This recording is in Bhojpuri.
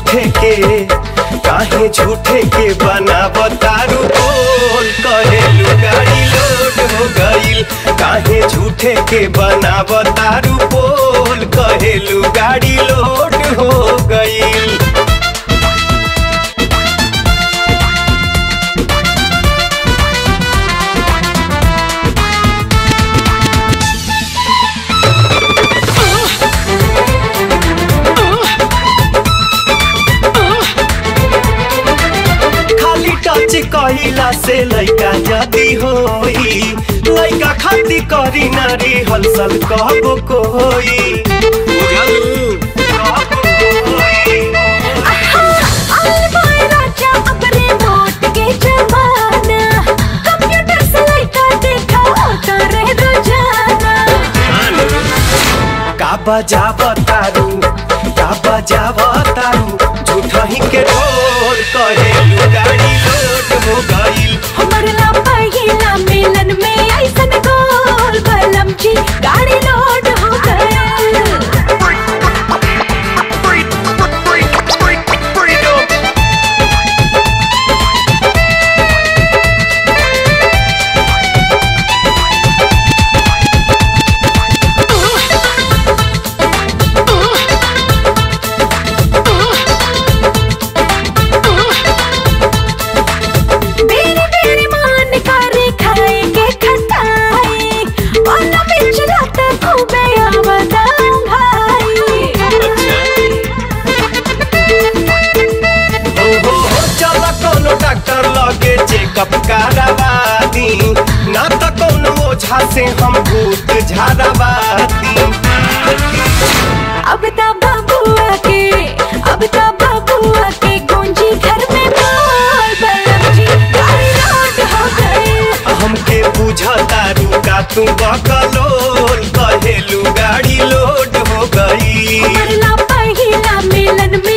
झूठे के काहे झूठे के बनाव तारू बोल कहेलू गाड़ी लोड हो गईल काहे झूठे के बनाव तारू बोल कहेलू गाड़ी लोड हो गईल खाली टच कहिला से लइका जदी होई लइका खाती करी नारी हलचल कहबो कोई बुझलू कहबो कोई का बजाव तारू का बजाव तारू झूठा ही के ढोल कहेलू गाड़ी लोड हो गईल गाड़ी लोड हो गए बेरी बेरी मान करे खाए के खटाई वाला पिछला त खूबे आवदां भाई ओहो चल कोनो डॉक्टर लगे चेकअप करावा दी ना त कोनो ओझा से हम भूत झाड़ावाती अब ता बबुआ के अब ता बबुआ के गूंजी घर में बोल बलम जी गाड़ी लोड हो गए हमके बुझतारू का तू बकलोल कहेलू गाड़ी लोड हो गई मरला पहिला मिलन में